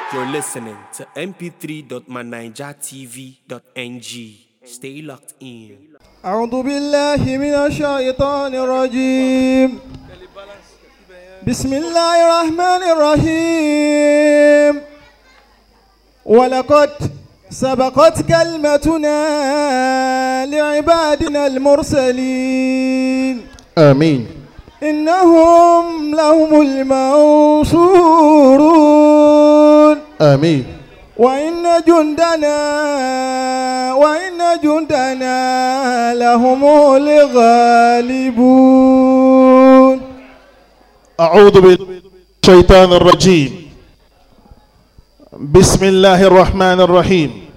You're listening to mp3.manijatv.ng. Stay locked in. أعوذ بالله من الشيطان الرجيم بسم الله الرحمن الرحيم ولقد سبقت كلمتنا لعبادنا المرسلين آمين إنهم لهم المنصورون آمين وإن جندنا وإن جندنا لهم الغالبون أعوذ بالشيطان الرجيم بسم الله الرحمن الرحيم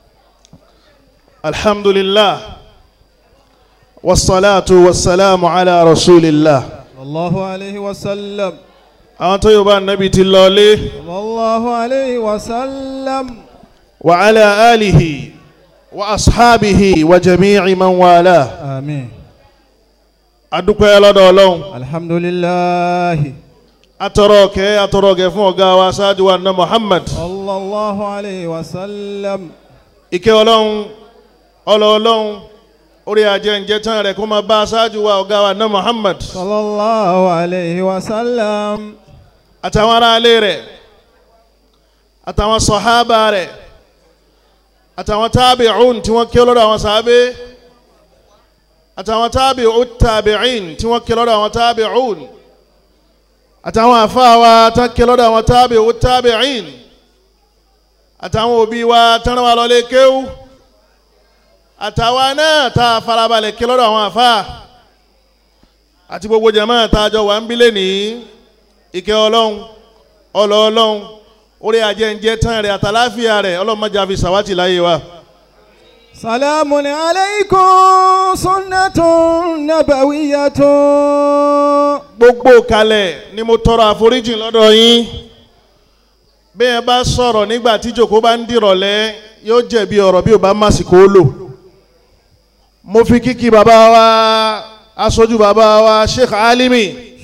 الحمد لله والصلاة والسلام على رسول الله صلى الله عليه وسلم أنت يبا النبي تلالي صلى الله عليه وسلم وعلى آله وأصحابه وجميع من والاه آمين أدوك يا لدولون الحمد لله أتروك أتروك فوق واساد وأن محمد صلى الله عليه وسلم ike ọlọ́run ọlọ́ọ̀lọ́run orí ajẹ́njẹ́ tán rẹ̀ kó máa bá aṣáájú wa ọ̀gá wa náà muhammad صلى الله عليه وسلم àtàwọn aráalé rẹ̀ àtàwọn sọ̀hábà rẹ̀ àtàwọn tábìcún tí wọ́n ké lọ́dọ̀ àwọn sàábé àtàwọn tábìcún tábìcín tí wọ́n ké lọ́dọ̀ àwọn tábìcún àtàwọn àfáàwà tán ké lọ́dọ̀ àwọn tábìcún tábìcín àtàwọn òbí wa tán wà lọ́lé kéwú àtàwọn náà tá a farabalẹ̀ ké lọ́dọ̀ àwọn àfáà àti gbogbo jama tá a jọ wà ń bílẹ̀ ní ìkẹ́ ọlọ́run ọlọ́ ọlọ́run orí ajẹ́njẹ́ tán rẹ̀ àtàláfíà rẹ̀ ọlọ́run má jà fi sàwátì láyé wa. سلام عليكم سنة نبوية gbogbo kalẹ̀ ni mo tọrọ àforíjì lọ́dọ̀ yín bí ẹ bá sọ̀rọ̀ nígbà tí jòkó bá ń dìrọ̀lẹ́ yóò jẹ̀bi ọ̀rọ̀ bí o bá má sì kó lò mo fi kíkí bàbá wa aṣojú bàbá wa sheikh alimi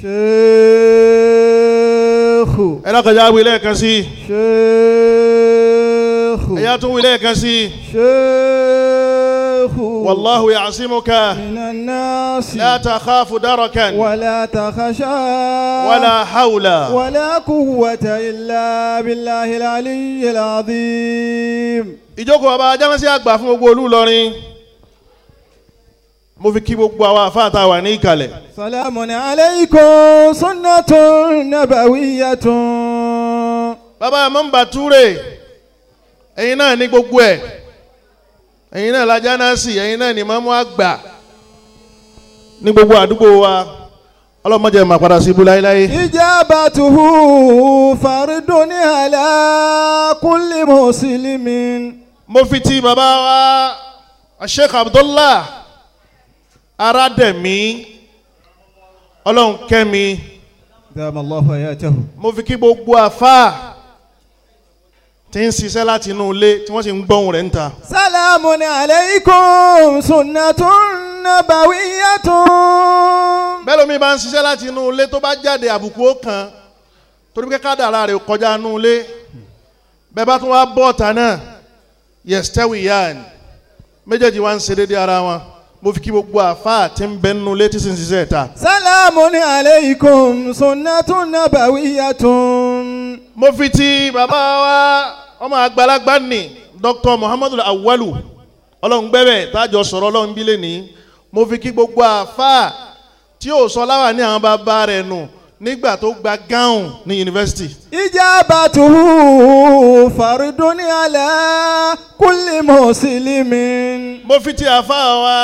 شيخ ẹ lọ́kànjá wí lẹ́ẹ̀kan sí i شيخ ẹ̀yà tún wí lẹ́ẹ̀kan sí i شيخ wàláhu ya'asimuka من الناس la takhafu darakan ولا تخشى wala hawla ولا قوة إلا بالله العلي العظيم ìjókòó bàbá ajánásí àgbà fún gbogbo olú Ìlọrin mo fi kí gbogbo àwọn àfáà tá a wà ní ìkàlẹ̀ سلام عليكم سنة نبوية bàbá mọ́mbà túrè ẹ̀yin náà ní gbogbo ẹ̀ ẹ̀yin náà lajánásì ẹ̀yin náà ní mọ́mú àgbà ní gbogbo àdúgbò wa ọlọ́mọdé mà padà sí ibú láéláé إجابته فرد على كل مسلم mo fi ti bàbá wa Sheikh Abdullah Arádẹ̀mí ọlọ́run kẹ́mi دام الله حياته mo fi kí gbogbo àfáà tí ń ṣiṣẹ́ láti inú ilé tí wọ́n sì ń gbọ́hùn rẹ̀ ń ta. سلام عليكم سنة نبوية bẹ́ẹ̀ lómi bá ń ṣiṣẹ́ láti inú ilé tó bá jáde àbùkù ó kan torí pé kádàrá rẹ̀ kọjá inú ilé bẹ́ẹ̀ bá tún wá bọ́ ọ̀tá náà yẹ̀stẹ́wì yáàn méjèèjì wá ń ṣe déédéé ara wọn mo fi kí gbogbo àfáà tí ń bẹ nínú ilé tí sì ń ṣiṣẹ́ ìta. سلام عليكم سنة نبوية mo fi ti bàbá wa ọmọ àgbàlagbà ní dr muhammadu awalu ọlọ́run gbẹ́bẹ̀ tájọ sọ̀rọ̀ ọlọ́run bílẹ̀ ní mo fi kí gbogbo àfáà tí yóò sọ láwà ní àwọn bàbá rẹ̀ nù nígbà tó gba gáùn ní yunifásitì. إجابته فرد على كل مسلم mo fi ti àfáà wa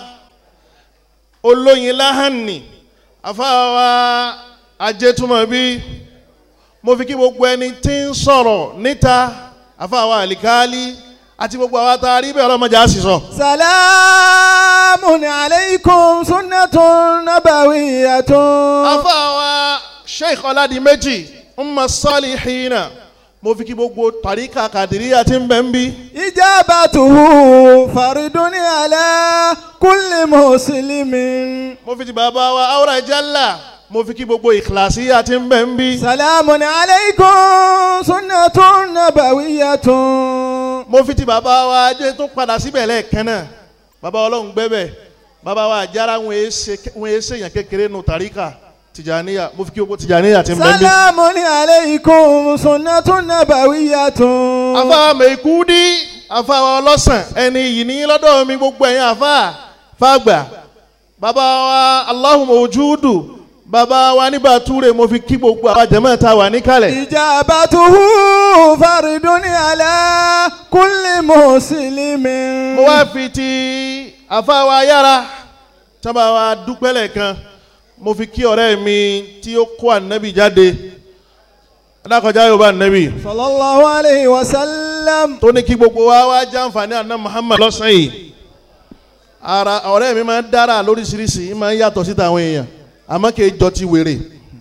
olóyin láhàní àfáà wa ajétúmọ̀bí mo fi kí gbogbo ẹni tí ń sọ̀rọ̀ níta àfáà wa àlìkáálí àti gbogbo àwa tá a rí bẹ́ẹ̀ ọlọ́mọdé á sì sọ. سلام عليكم سنة نبوية afáwa sheikh ọládìméjì umma salihina mo fi kí gbogbo tàríkà kàdíríyà tí ń bẹ ń bí. إجابته فرد على كل مسلم mo fi ti bàbá wa awra jalla mo fi kí gbogbo ìkìláṣí àti ń bẹ̀ ń bí. سلام عليكم سنة نبوية mo fi ti bàbá wa ajé tó padà síbẹ̀ lẹ́ẹ̀kan náà bàbá ọlọ́run gbẹ́bẹ̀ bàbá wa àjára wọn èé ṣe- wọn èé ṣèyàn kékeré nù tàríkà tìjàníyà mo fi kí gbogbo tìjàníyà ti ń bẹ̀ ń bí. سلام عليكم سنة نبوية afa mẹ́kúdí afa ọlọ́sàn ẹni yìí ní lọ́dọ̀ mi gbogbo ẹ̀yin afa fàgbà bàbá wa Allahumma ojudu bàbá wa nígbà túre mo fi kí gbogbo àwọn jẹ̀mọ́ ta wà níkàlẹ̀. إجابته فرد على كل مسلم mo wá fi ti afa wa yára sábà wa dúpẹ́ lẹ́ẹ̀kan mo fi kí ọ̀rẹ́ mi tí ó kó ànábì jáde adákọjá yóò bá ànábì صلى الله عليه وسلم tó ní kí gbogbo wa wá jàǹfààní àná Muhammad lọ́sàn yìí ara ọ̀rẹ́ mi máa ń dára lóríṣiríṣi máa ń yàtọ̀ síta àwọn èèyàn àmọ́ kì í jọ ti wèrè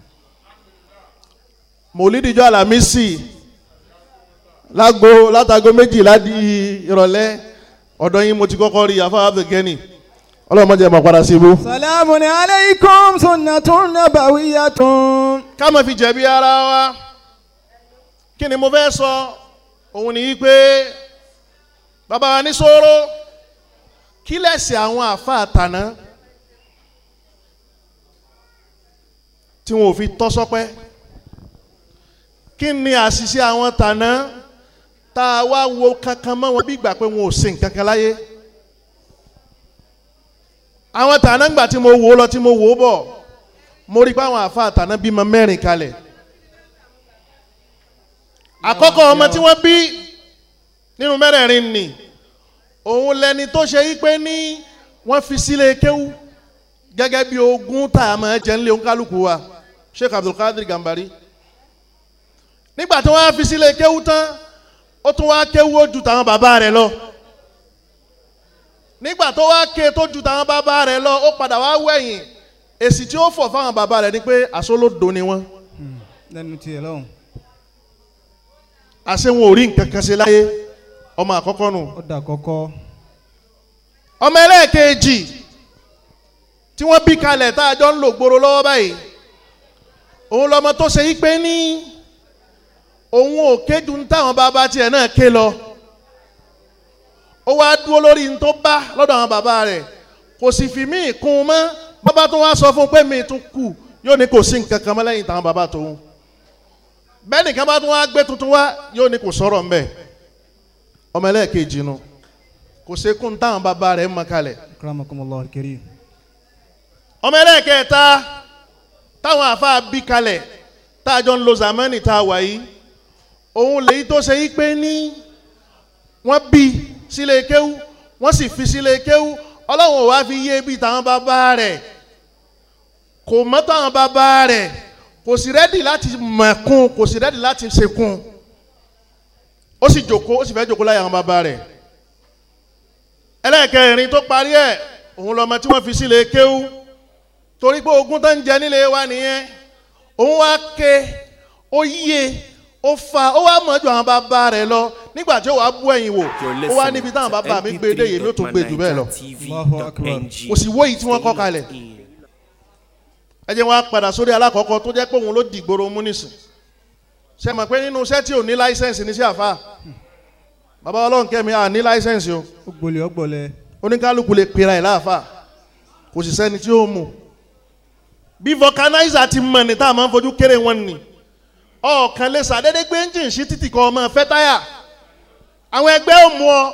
mòlídìjọ́ àlàmísì lágo látago méjìlá di ìrọ̀lẹ́ ọ̀dọ̀ yín mo ti kọ́kọ́ rí afáwá abdulgani ọlọ́run mọ̀jẹ̀ máa padà sí ibú. سلام عليكم سنة نبوية ká má fi jẹ̀bi ara wa kí ni mo fẹ́ sọ òun ni pé bàbá wa ní sọ̀rọ̀ kí lẹ̀sìn àwọn àfa àtàná tí wọn ò fi tọ́ sọ́pẹ́ kí ni àṣìṣe àwọn tàná tá a wá wo kankan mọ́ wọn bí ìgbà pé wọn ò sìn kankan láyé àwọn tàná ńgbà tí mo wò ó lọ tí mo wò ó bọ̀ mo rí i pé àwọn àfa àtàná bímọ mẹ́rin kalẹ̀ àkọ́kọ́ ọmọ tí wọ́n bí nínú mẹ́rẹ̀ẹ̀rin nì òun lẹni tó ṣe yí pé ní wọ́n fi sílé kéwú gẹ́gẹ́ bí ogún tá a máa jẹ nílé oníkálukú wa Sheikh Abdulkadir Gambari nígbà tí wọ́n á fi sílé kéwú tán ó tún wá kéwú ó ju tàwọn bàbá rẹ̀ lọ nígbà tó wá ké tó ju tàwọn bàbá rẹ̀ lọ ó padà wá wẹ̀yìn èsì tí ó fọ̀ fáwọn bàbá rẹ̀ ni pé àsólódo ni wọ́n lẹ́nu tiẹ̀ lọ́hùn àṣẹ wọn ò rí nǹkan kan ṣe láyé ọmọ àkọ́kọ́ nù. ó dà kọ́kọ́ ọmọ ẹlẹ́ẹ̀kejì tí wọ́n bí kalẹ̀ tá a jọ ń lò gbòòrò lọ́wọ́ báyìí òun lọmọ tó ṣe yí pé ní òun ò kéjú ní táwọn bàbá tiẹ̀ náà ké lọ ó wá dúró lórí ní tó bá lọ́dọ̀ àwọn bàbá rẹ̀ kò sì fi míì kún un mọ́ bàbá tó wá sọ fún un pé míì tún kù yóò ní kò sí nǹkan kan mọ́ lẹ́yìn táwọn bàbá tòun bẹ́ẹ̀ nìkan bá tún wá gbé tuntun wá yóò ní kò sọ̀rọ̀ ńbẹ̀ ọmọ ẹlẹ́ẹ̀kejì nu kò sekún táwọn bàbá rẹ̀ mọ kalẹ̀ akramakumullah alkarim ọmọ ẹlẹ́ẹ̀kẹta táwọn àfa bí kalẹ̀ tá a jọ ń lo zamani tá a wà yìí òun lèyí tó ṣe yí pé ní wọ́n bí sílé kéwú wọ́n sì fi sílé kéwú ọlọ́run ò wá fi yé bí táwọn bàbá rẹ̀ kò mọ́ táwọn bàbá rẹ̀ kò sì rẹ́dì láti mọ̀kún kò sì rẹ́dì láti sekún ó sì jòkó ó sì fẹ́ jòkó láyé àwọn bàbá rẹ̀ ẹlẹ́ẹ̀kẹrin tó parí ẹ̀ òun lọ́mọ tí wọ́n fi sílé kéwú torí pé ogún tó ń jẹ nílé wa nìyẹn òun wá ké ó yíye ó fa ó wá mọ̀ ju àwọn bàbá rẹ̀ lọ nígbà tí ó wàá bú ẹ̀yìn wò You're ó wá listening níbi táwọn to bàbá mi gbé dé yèmí ó tún gbé jù bẹ́ẹ̀ lọ Allahu akbar. kò sì wó yìí tí wọ́n kọ́ kalẹ̀ ẹ jẹ́ wọn á padà sórí alákọ̀ọ́kọ́ tó jẹ́ pé òun ló dìgboro mú nísìn ṣe mọ̀ pé nínú iṣẹ́ tí ò ní láísẹ̀nsì ní sí àfa bàbá ọlọ́run kẹ́mi à ní láísẹ̀nsì o ó gbolẹ̀ ó gbọ̀lẹ̀ oníkálukú lè pera ẹ̀ láàfà kò sì sẹ́ni tí ó mú bí vulcanizer ti mọ̀ ní tá a máa ń fojú kéré wọn ni ọ̀kan lè sàdédé gbé engine sí títì kan ọmọ fẹ́ táyà àwọn ẹgbẹ́ ò mú ọ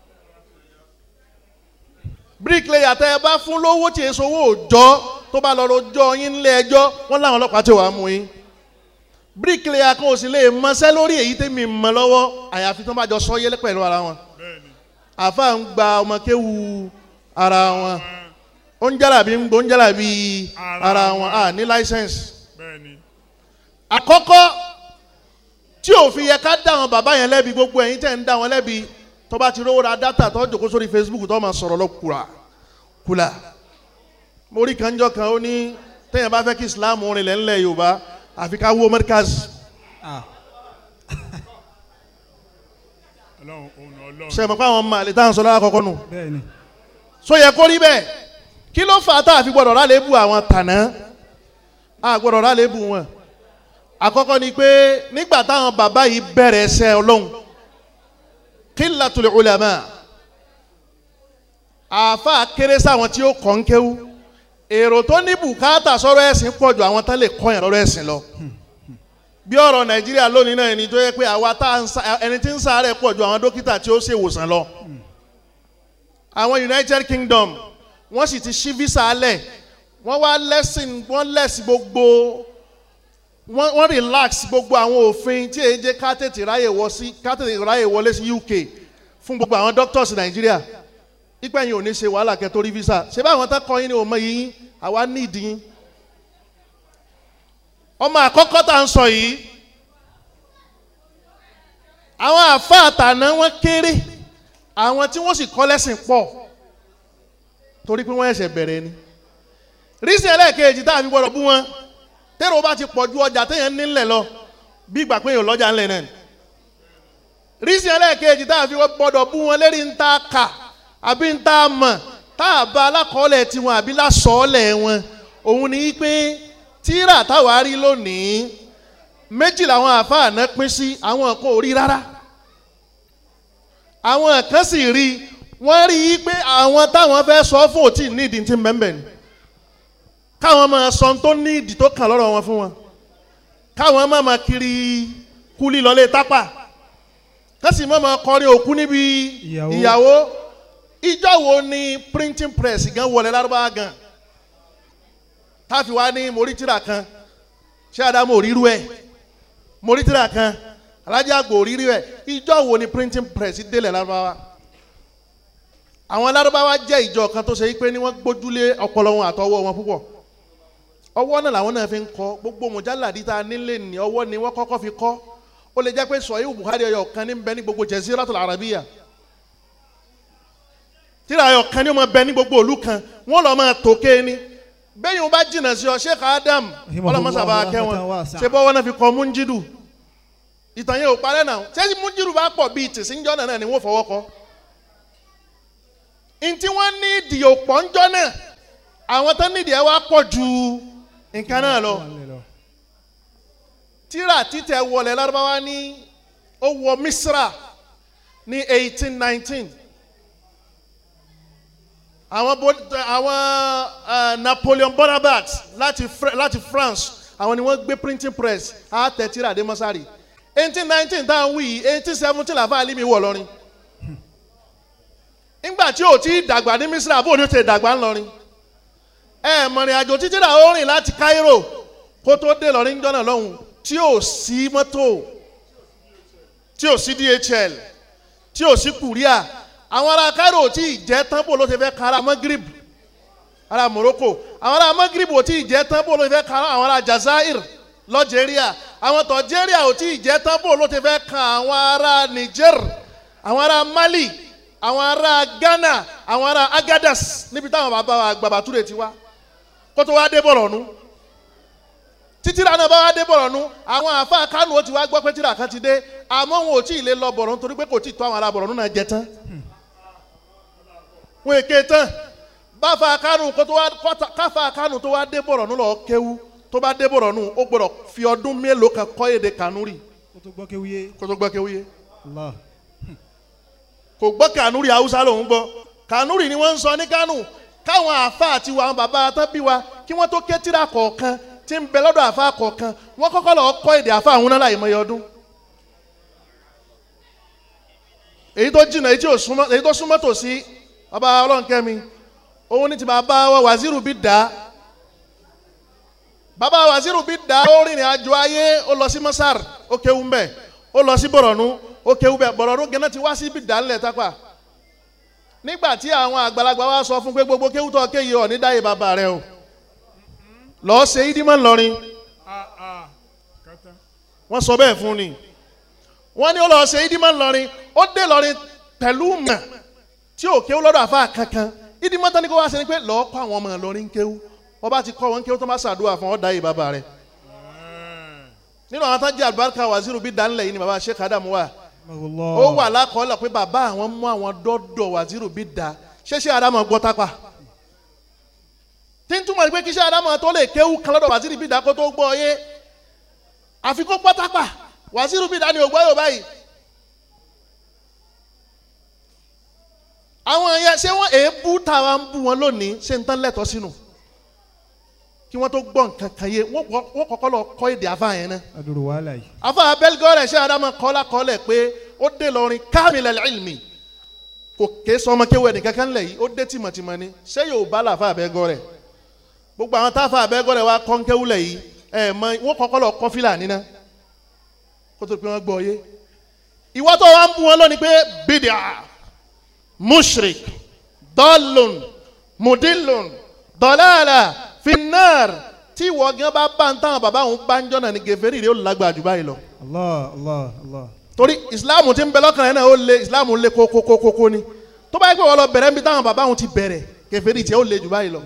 bricklayer tẹ ẹ bá fún lówó tí èso owó òòjọ́ tó bá lọ rojọ́ yín nílé ẹjọ́ wọ́n láwọn ọlọ́pàá tí wàá mú yín bricklayer kan ò sì lè mọṣẹ́ lórí èyí tẹ́mi mọ̀ lọ́wọ́ àyàfi tó bá jọ sọ yẹlẹ pẹ̀lú ara wọn àfa ń gba ọmọ kéwu ara wọn ó ń jálàbí ń gbó ń jálàbí ara wọn à ní láísẹ̀nsì àkọ́kọ́ tí ò fi yẹ ká dá àwọn bàbá yẹn lẹ́bi gbogbo ẹ̀yin tẹ̀ ń dá wọn lẹ́bi tó bá ti rówó ra dátà tó jòkó sórí Facebook tó máa sọ̀rọ̀ lọ kura kula mo rí kanjọ́ kan ó ní tẹ̀yìn bá fẹ́ kí Islam rìn lẹ́ńlẹ̀ Yorùbá àfi ká wó Americas ọlọ́run òun ọlọ́run ṣe mọ̀ pé àwọn ọmọ àlè táwọn sọ lára kọ́kọ́ nù bẹ́ẹ̀ ni so yẹ kó rí bẹ́ẹ̀ kí ló fà á tá a fi gbọ́dọ̀ rálẹ̀ bù àwọn tànà a gbọ́dọ̀ rà lébù wọn àkọ́kọ́ ni pé nígbà táwọn bàbá yìí bẹ̀rẹ̀ ẹsẹ̀ ọlọ́run qillatul ulama àáfà kéré sáwọn tí ó kọ́ ń kéwú èrò tó ní bùkátà sọ̀rọ̀ ẹ̀sìn pọ̀ ju àwọn tán lè kọ́ yẹn lọ́rọ̀ ẹ̀sìn lọ bí ọ̀rọ̀ nàìjíríà lónìí náà ẹni tó yẹ pé àwa tá à ń sa ẹni tí ń sáré pọ̀ ju àwọn dókítà tí ó ṣe ìwòsàn lọ àwọn united kingdom wọ́n sì ti ṣí visa alẹ̀ wọ́n wá lẹ́sìn wọ́n lẹ́sìn gbogbo wọ́n wọ́n relax gbogbo àwọn òfin tí èyí jẹ́ ká tètè ráyè wọ sí ká tètè ráyè wọlé sí uk fún gbogbo àwọn doctors nàìjíríà ipa yìí ò ní ṣe wàhálà kẹ́ torí visa ṣé báwọn tán kọ́ yín ni ò mọ yín àwa ní ìdí yín ọmọ àkọ́kọ́ tá à ń sọ yìí àwọn àfa àtàná wọn kéré àwọn tí wọ́n sì kọ́ lẹ́sìn pọ̀ torí pé wọ́n ẹ̀ṣẹ̀ bẹ̀rẹ̀ ni rísí ẹlẹ́ẹ̀kejì tá a fi gbọ́dọ̀ bú wọn tẹ́rọ bá ti pọ̀ ju ọjà téèyàn nílẹ̀ lọ bí ìgbà pé èèyàn lọ́jà ńlẹ̀ náà ni rísí ẹlẹ́ẹ̀kejì tá a fi gbọ́dọ̀ bú wọn lérí ń ta kà àbí ń ta mọ̀ tá a bá alákọ̀ọ́lẹ̀ tiwọn àbí lásọ̀ọ́lẹ̀ wọn òun ni pé tíra táwa rí lónìí méjì làwọn àáfàá náà pín sí àwọn kan ò rí rárá àwọn kan sì rí wọ́n rí i pé àwọn táwọn fẹ́ sọ fún òtí nídìí tí mbẹ́mbẹ́ ni káwọn máa sọ tó nídìí tó kàn lọ́rọ̀ wọn fún wọn káwọn máa máa kiri kúlí lọlé tápà kásì máa máa kọrin òkú níbi Ìyàwó. ìyàwó ìjọ wo ni printing press gan wọlé lárúbáwá gan táfi wá ní morítìrà kan ṣé adamu ò ríru ẹ morítìrà kan alájà àgbò ò ríru ẹ ìjọ wo ni printing press délẹ̀ lárúbáwá àwọn lárúbáwá jẹ́ ìjọ kan tó ṣe yí pé ní wọ́n gbójúlé ọpọlọ wọn àtọwọ́ wọn púpọ̀ ọwọ́ náà làwọn náà fi ń kọ́ gbogbo mọ̀jálàdí tá a nílé ní ọwọ́ ni wọ́n kọ́kọ́ fi kọ́ ó lè jẹ́ pé sọ̀yìn buhari ọyọ kan ní bẹ ní gbogbo jaziratul arabiya tíra ọyọ kan ní ó máa bẹ ní gbogbo òlu kan wọ́n lọ́ọ́ máa tòkè ni bẹ́ẹ̀ yóò bá jìnnà sí ọ sheikh adam ọlọ́mọsàbà kẹwọn ṣe bọ́ wọn náà fi kọ́ múnjídù ìtàn yẹn ò parẹ́ náà ṣé múnjídù bá pọ̀ bíi tìsíńjọ́ náà ni wọ́n fọwọ́ kọ́ ntí wọ́n ní ìdí òpọ̀ ńjọ́ náà àwọn tó ní ìdí ẹ̀ wá pọ̀ ju nǹkan náà lọ tíra títẹ̀ wọlé lárúbáwá ní ó wọ misra ní eighteen nineteen àwọn bo- àwọn eh, Napoleon Bonaparte láti Fr- láti France àwọn ni wọ́n gbé printing press àtẹ tíra dé mọ́sárì eighteen nineteen tá à ń wí yìí eighteen seventeen làfáà alimi wọ̀ lọ́rin nígbà tí ò tí ì dàgbà ní Misra bó ni ó ti dàgbà ńlọrin ẹ mọ̀rìn àjò títí rà ó rìn láti Cairo kó tó dé lọ́rin jọ́nà lọ́hùn tí ò sí mọ́tò tí ò sí DHL tí ò sí kùríà àwọn ará Cairo ò tí ì jẹ́ tán bó ló ti fẹ́ kára Maghrib ará Morocco àwọn ará Maghrib ò tí ì jẹ́ tán bó ló ti fẹ́ kára àwọn ará Jazair lọ́jẹ̀ríà àwọn tọ̀jẹ̀ríà ò tí ì jẹ́ tán bó ló ti fẹ́ kan àwọn ará Niger àwọn ará Mali àwọn ará Ghana àwọn ará Agadas níbi táwọn bàbá wa Gbàbàtúrè ti wá kó tó wá dé Bọ̀rọ̀nù títírà náà bá wá dé Bọ̀rọ̀nù àwọn àáfàá Kánò ó ti wá gbọ́ pé tírà kan ti dé àmọ́ wọn ò tí ì lè lọ Bọ̀rọ̀nù torí pé kò tí ì tó àwọn ará Bọ̀rọ̀nù náà jẹ tán wọn èké tán báfa Kánò kó tó wá kọ́ta- káfa Kánò tó wá dé Bọ̀rọ̀nù lọ kéwú tó bá dé Bọ̀rọ̀nù ó gbọ́dọ̀ fi ọdún mélòó kan kọ́ èdè Kanuri kó tó gbọ́ kéwúyé kó tó gbọ́ kéwú yé allah kò gbọ́ kanuri haúsá lòún gbọ́ kanuri ni wọ́n ń sọ ní kánù káwọn àáfàá àti àwọn bàbá tán bí wa kí wọ́n tó kétìrà kọ̀ọ̀kan tí ń bẹ lọ́dọ̀ àáfàá kọ̀ọ̀kan wọ́n kọ́kọ́ lọ́ọ́ kọ́ èdè àáfàá àwọn náà láì mọye ọdún. èyí tó jìnnà èyí tí ò súnmọ́ èyí tó súnmọ́ tòsí bàbá ọlọ́nkẹ́mi òun ní ti bàbá wa wàzírù bí dá bàbá wàzírù bí dá ó rìnrìn àjò ayé ó lọ sí mọ́sár ó kéwú mbẹ́ ó lọ sí bọ̀rọ̀nù ó kéwú bẹ́ẹ̀ bọ̀rọ̀nù gẹ́nà ti wá sí bí dá ńlẹ̀ tápà nígbà tí àwọn àgbàlagbà wa sọ fún pé gbogbo kéwú tó kéye ọ̀ ní dáyé bàbá rẹ o lọ́ọ́ ṣe ídímọ̀ ńlọrin wọ́n sọ bẹ́ẹ̀ fún ni wọ́n ní ó lọ́ọ́ ṣe ídímọ̀ ńlọrin ó dé lọ́rin pẹ̀lú mọ̀ tí ò kéwú lọ́dọ̀ àfa kankan ídímọ̀ tán ni kó wá ṣe ni pé lọ́ọ́ kọ́ àwọn ọmọ ńlọrin kéwú wọ́n bá ti kọ́ wọn kéwú tó má ṣàdúrà fún ọ́ dáyé bàbá rẹ nínú àwọn tó jẹ́ àlùbáríkà wàzírù bí dánilẹ̀ yìí ni bàbá Sheikh Adamu wà ó wà lákọọ́lẹ̀ pé bàbá àwọn mú àwọn dọ́dọ̀ wàzírù bí da ṣéṣe Adamu gbọ́ tápà tí ń túmọ̀ sí pé kíṣẹ́ àdámọ̀ tó lè kéwú kan lọ́dọ̀ wàsíìrì bídà kó tó gbọ́ yé àfikún pátápà wàsíìrì bídà ni ògbọ́ yóò báyìí. àwọn yẹn ṣé wọ́n èébú táwa ń bú wọn lónìí ṣé ń tán lẹ́tọ̀ọ́ sínú kí wọ́n tó gbọ́ nǹkan kan yé wọ́n kọ́- wọ́n kọ́kọ́ lọ kọ́ èdè àfa yẹn náà adúrú wàhálà yìí. afa abẹ́lgọ́rẹ̀ ṣé adama kọ́lá kọ́lẹ̀ pé ó dé lọ́rin kámilẹ̀ ilmi kò ké sọmọ kéwé ẹnì kankan lẹ̀ yìí ó dé tìmọ̀tìmọ̀ ni ṣé yóò bá la afa abẹ́gọ́rẹ̀ gbogbo àwọn táfa abẹ́gọ́rẹ̀ wa kọ́ńkéwú lẹ̀ yìí ẹ̀ mọ wọ́n kọ́kọ́ lọ kọ́ fílà nínà kó tó pé wọ́n gbọ́ yé ìwọ́ tó wá ń bú wọn lónìí pé bídíà mushrik dọ́lùn mudilun dọ́làlà finnar tí ìwọ gan bá bá ń táwọn bàbá òun bá ń jọ́nà ní gèfèrè rẹ̀ ó lágbàá jù báyìí lọ allah allah allah. torí ìsìláàmù ti ń bẹ lọ́kàn rẹ̀ náà ó lé ìsìláàmù lé kókókókó ni tó bá yẹ pé wọ́n lọ bẹ̀rẹ̀ níbi táwọn bàbá òun ti bẹ̀rẹ̀ gèfèrè tiẹ̀ ó lé jù báyìí lọ.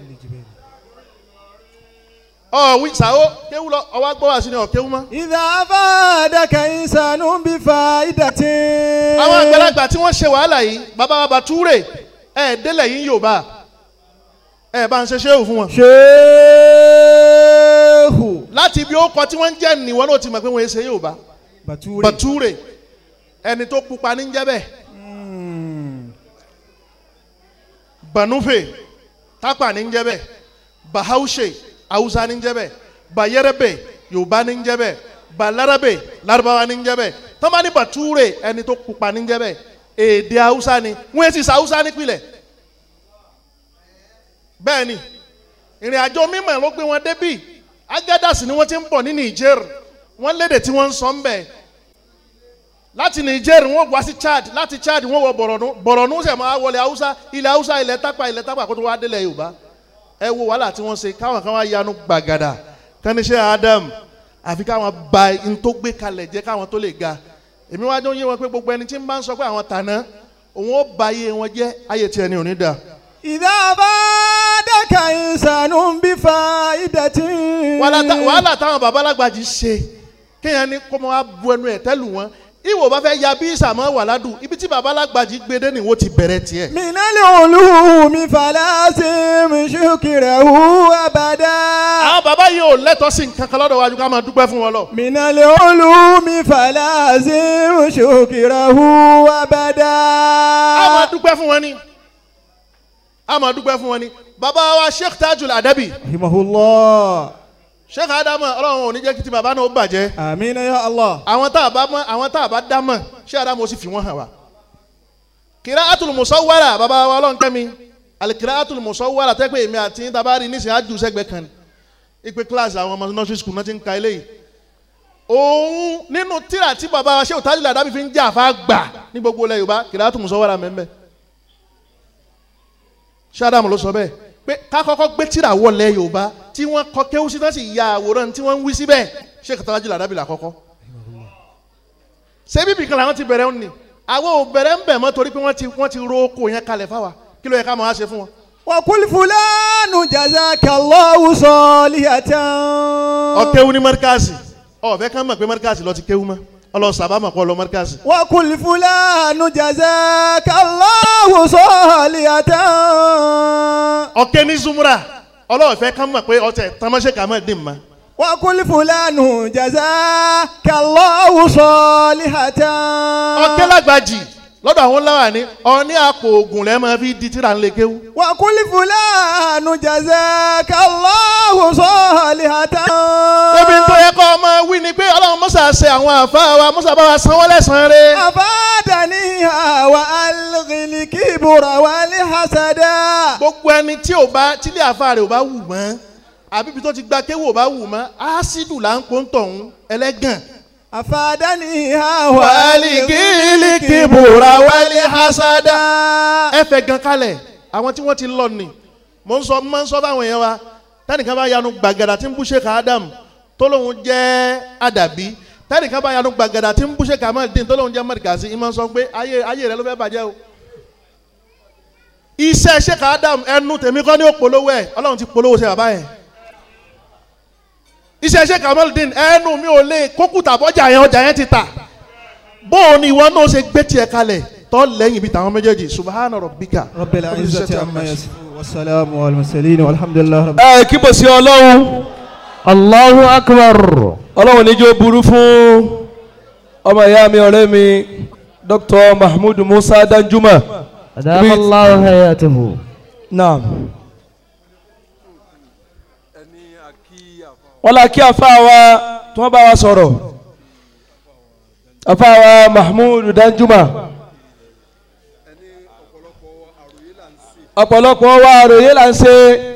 ọ wí sàó kéwú lọ ọwọ́ gbọ́ wá sí ni ọ̀ kéwú mọ́. ìdá afádàkà ìsànú bí fa ìdàtí. àwọn àgbàlagbà tí wọ́n ṣe wàhálà yìí bàbá wa Bàtúrè ẹ̀ délẹ̀ yín Yorùbá ẹ̀ bá ń ṣe ṣéwù fún wọn. ṣéhù láti ibi ó kọ tí wọ́n ń jẹ́ nìwọ́n náà ti mọ̀ pé wọ́n ṣe Yorùbá bàtúrè. Bàtúrè ẹni tó pupa ní jẹ́ bẹ́ẹ̀ Mm. Banufe tápà ní jẹ́ bẹ́ẹ̀ Bahaushe Hausa ní jẹ́ bẹ́ẹ̀ Bayerebe Yorùbá ní jẹ́ bẹ́ẹ̀ Balarabe Lárúbáwá ní jẹ́ bẹ́ẹ̀ tọ́mọ ní Bàtúrè ẹni tó pupa ní jẹ́ bẹ́ẹ̀ èdè Hausa ni wọ́n ti sa Hausa nípìnlẹ̀ bẹ́ẹ̀ ni ìrìn àjò mímọ̀ ló gbé wọn débì Agadas ni wọ́n ti ń bọ̀ ní Niger wọ́n lédè tí wọ́n ń sọ ń bẹ̀ láti Niger wọ́n wá sí Chad láti Chad wọ́n wọ Borno Borno sẹ̀ máa wọlé Hausa ilẹ̀ Hausa ilẹ̀ Tápà ilẹ̀ Tápà kó tó wá délẹ̀ Yorùbá ẹ wo wàhálà tí wọ́n ṣe káwọn kan wá yanu gbàgàdà káníṣẹ́ Adam àfi káwọn ba n tó gbé kalẹ̀ jẹ́ káwọn tó lè ga èmi wájú yé wọn pé gbogbo ẹni tí ń bá ń sọ pé àwọn tàná òun ó ba ayé wọn jẹ́ ayé tiẹ̀ ni ò ní da ìdá afádàkà ìsànú bí fa ìdàtí. wàhálà tá- wàhálà táwọn babalágbàjì ṣe kéèyàn ní kó máa bu ẹnu ẹ̀ tẹ́lù wọn ìwò bá fẹ́ ya bí ìsàmọ́ wàládù ibi tí babalágbàjì gbé dé nìwó ti bẹ̀rẹ̀ tiẹ̀. من العلوم فلازم شكره أبدا àwọn bàbá yìí ò lẹ́tọ̀ọ́ sí nǹkan kan lọ́dọ̀ wájú ká máa dúpẹ́ fún wọn lọ. من العلوم فلازم شكره أبدا a máa dúpẹ́ fún wọn ni a máa dúpẹ́ fún wọn ni bàbá wa sheikh tajul adabi رحمه الله sheikh adamu ọlọ́run ò ní jẹ́ kí ti bàbá náà ó bàjẹ́ آمين يا الله àwọn tá a bá mọ̀ àwọn tá a bá dá mọ̀ sheikh adamu ó sì fi wọ́n hàn wá. kìrá atul musawwara bàbá wa ọlọ́run kẹ́mi alikìrá atul musawwara tẹ́ pé èmi àti yín tabari nísìnyí àjù sẹ́gbẹ̀ẹ́ kan ipe kíláàsì àwọn ọmọ nursery school náà ti ń ka eléyìí òun nínú tíra tí bàbá wa sheikh tajul adabi fi ń jà fà gbà ní gbogbo ilẹ̀ yorùbá kìrá atul musawwara mẹ́mẹ́ sádàmù ló sọ bẹ́ẹ̀ pé ká kọ́kọ́ gbé tírà wọlé yorùbá tí wọ́n kọ kéwú sí náà sì ya àwòrán tí wọ́n ń wí síbẹ̀ ṣé kàtàlájì làdábì là kọ́kọ́. ṣé bíbí kan làwọn ti bẹ̀rẹ̀ ń nì àwọn ò bẹ̀rẹ̀ ń bẹ̀ mọ́ torí pé wọ́n ti wọ́n ti ro oko yẹn kalẹ̀ fáwa kí ló yẹ ká máa ṣe fún wọn. وقل فلان جزاك الله صالحة ọ̀kéwú ní mẹ́ríkàsì ọ̀fẹ́ ká mọ̀ pé mẹ́ríkàsì lọ ti kéwú mọ́ ọlọ sàbámọ̀ kọ́ lọ mẹ́ríkàsì. وقل فلان جزاك الله صالحة ọ̀kẹ́ ní zumura ọlọ́ọ̀fẹ́ ká mọ̀ pé ọtẹ tamọ́ṣẹ́ kà mọ́ dín mọ́. وقل فلان جزاك الله صالحة ọ̀kẹ́ lágbàjì lọ́dọ̀ àwọn láwà ní ọ̀ní àpò ògùn lẹ́ẹ̀ máa fi di tíra ńlẹ̀ kéwú. وقل فلان جزاك الله صالحة Ebi tó yẹ kọ́ ọmọ wí ni pé ọlọ́run mọ́sà ṣe àwọn àfa wa mọ́sà bá wa san wọ́n lẹ́sàn-án rẹ̀. أفادنيها وألغي الكبر والحسد Gbogbo ẹni tí ò bá tílé àfa rẹ̀ ò bá wù mọ́ àbí ibi tó ti gba kéwò ò bá wù mọ́ ásídù là ń pọ́n tọ̀hún ẹlẹ́gàn. أفادنيها Wàlíkìlì kìbùrà wálé hasada. Ẹ fẹ́ gan kalẹ̀ àwọn tí wọ́n ti lọ nì. Mo ń sọ mo máa ń sọ fáwọn èèyàn wa tẹ́nìkan bá yanu gbàgàdà tí ń bú Sheikh Adam tó lóun jẹ́ àdàbí tẹ́nìkan bá yanu gbàgàdà tí ń bú Sheikh Ahmad Din tó lóun jẹ́ mọ̀rìkàsí ìmọ̀ sọ pé ayé ayé rẹ ló fẹ́ bàjẹ́ o. Iṣẹ́ Sheikh Adam ẹnu tèmi kọ́ ní ó polówó ẹ̀ Ọlọ́run ti polówó ṣe bàbá yẹn. Iṣẹ́ Sheikh Ahmad Din ẹnu mi ò lè kókùtà bọ́jà yẹn ọjà yẹn ti tà bóun ni ìwọ náà ṣe gbé tiẹ̀ kalẹ̀ tọ́ lẹ́yìn ibi tàwọn méjèèjì subhana rabbika رب العزة عما يصفون والسلام على المرسلين والحمد لله رب ẹ kí bò sí ọlọ́run Allahu akbar. ọlọ́run níjó burú fún ọmọ ìyá mi ọ̀rẹ́ mi dr mahmood musa danjuma Adama Allahu hayatahu. naam. wọ́n la kí afa wa tí wọ́n bá wa sọ̀rọ̀ afa wa mahmood danjuma ọ̀pọ̀lọpọ̀ wa àròyé là ń ṣe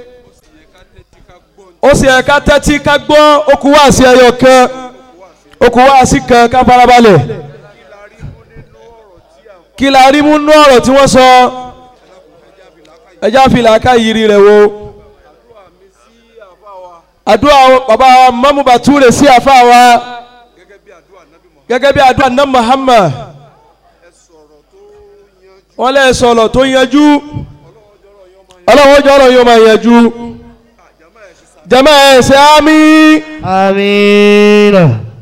ó sì ẹ̀ka tẹ́tí ká gbọ́ okùn wá sí ẹyọ kan okùn wá sí kan ká farabalẹ̀ kí la rí mú nú ọ̀rọ̀ tí wọ́n sọ ẹjá fìlà ká yiri rẹ̀ wo àdúrà bàbá wa mọ́mú bàtúrè sí àfa wa gẹ́gẹ́ bí àdúrà náà Muhammad wọ́n lẹ́ sọ̀rọ̀ tó yanjú ọlọ́wọ́ jọ́rọ̀ yóò máa yanjú jama ẹ̀ ṣe àmì Amiina.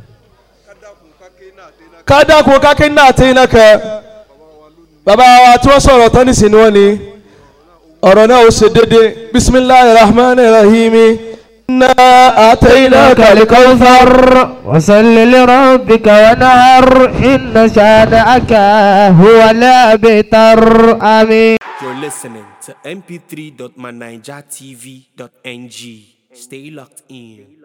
kádàkùn kákẹ́ náà tẹ́ iná kẹ́ bàbá wa tí wọ́n sọ̀rọ̀ tán ní sinú wọn ni ọ̀rọ̀ náà ó ṣe dédé bisimilahi rahman rahim inna إنك àtẹ̀yìnà الكوثر وصل لربك ونهر إن شانئك هو الأبتر آمين You're listening to mp3.manijatv.ng. Stay locked in.